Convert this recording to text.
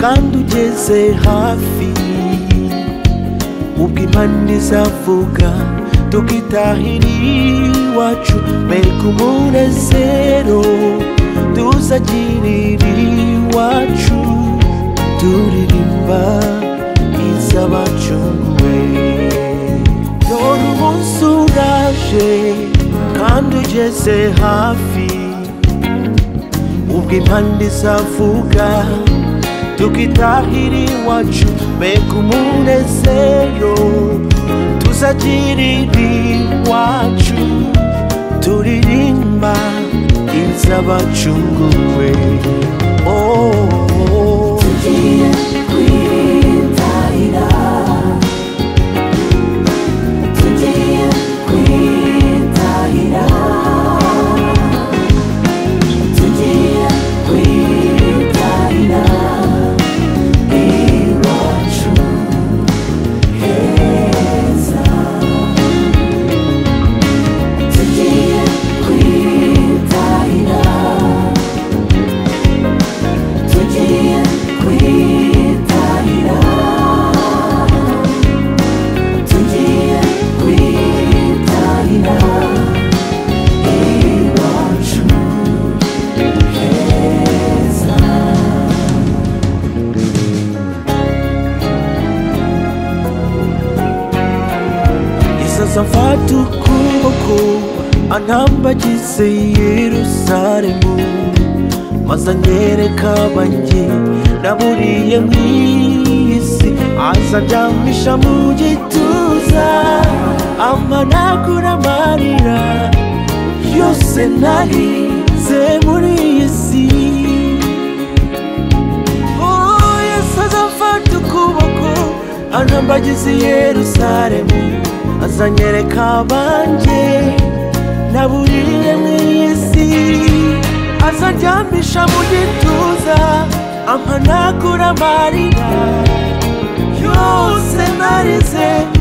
kandi ugeze hafi ubwo impande izavuga tugitahira iwacu mereka umunezero tuzagirira iwacu turirimba iz'abacunguwe dore umunsi uraje kandi ugeze hafi ubwo impande izavuga tukitahira iwacu mbega umunezero tuzagirira iwacu turirimba iz'abacunguwe oh. isaza mfata ukuboko antambagize yerusaremu maze anyereka banjye naburiye mu isi aza anjyamisha mu gituza amanagura amarira yose narize muri iyi si yesu aza amfata ukuboko anambagiza i yerusalemu azanyereka abanjye naburiye mu isi azandyamisha mu gituza ampanagura amarira yose narize